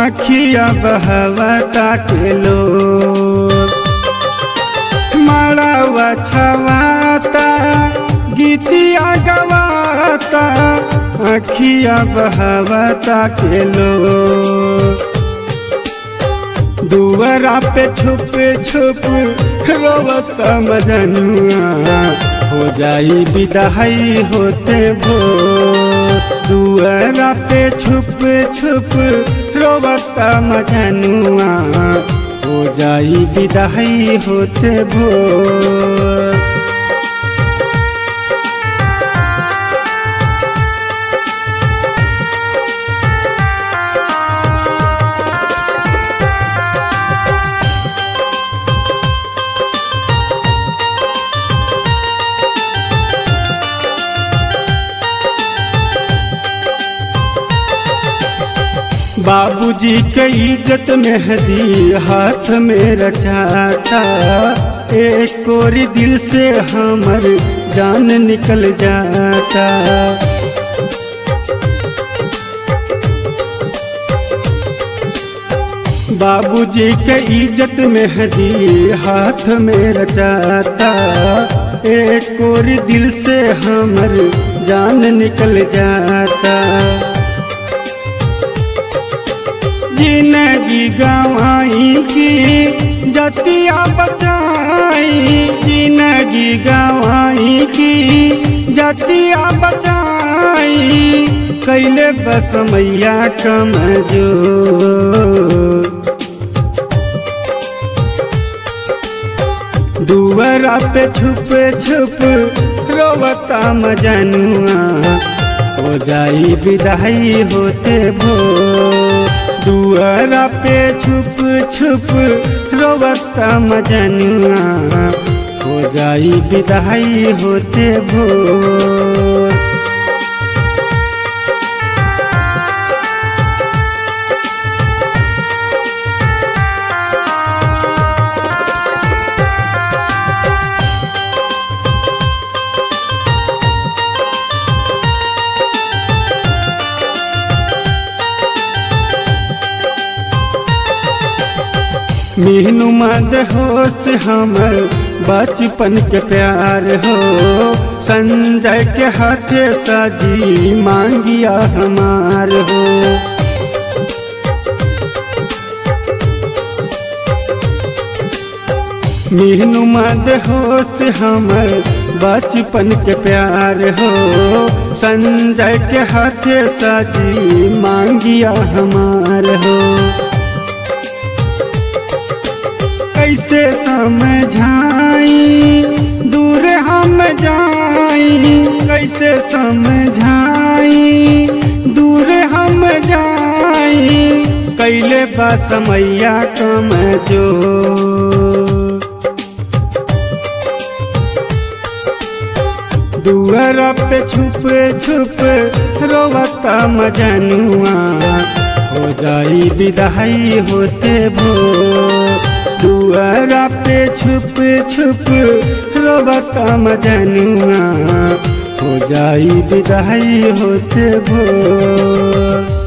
आखिया बहवता के लो माड़ावा छवाता गीतिया गवाता आखिया बहवता के लो दुआरा पे छुप छुप रोवत मजनुआ हो जाई विदाई होते भो दुआरा पे छुप छुप रोवत मजनुआ हो जाई विदाई होते भो बाबूजी के इज्जत मेहदी हाथ में रचाता एक कोरी दिल से हमर जान निकल जाता बाबूजी के इज्जत मेहदी हाथ में रचाता एक कोरी दिल से हमर जान निकल जाता जिंदगी गवाई की जतिया बचाई जिंदगी गवाई की जतिया बचाई कैले बस मैया कमजो दुआरा पे छुप छुप रोवता मजनुआ हो जाई विदाई होते भो दुआरा पे छुप छुप रोवता मजनुआ हो जाई विदाई होते भोर मीनू मद होश हमर बचपन के प्यार हो संजय के हाथे सजी मांगिया हमार हो मीनू मद होश हमर बचपन के प्यार हो संजय के हाथे सजी मांगिया हमार हो कैसे समझाई दूर हम जाई कैसे समझाई दूर हम जाई कैले बा समैया कम जो दुआर पे छुप छुप रोवता मजनुआ हो जाई विदाई होते भो दुआरा पे छुप छुप रोबता मजनुआ हो जाई विदाई होते भोर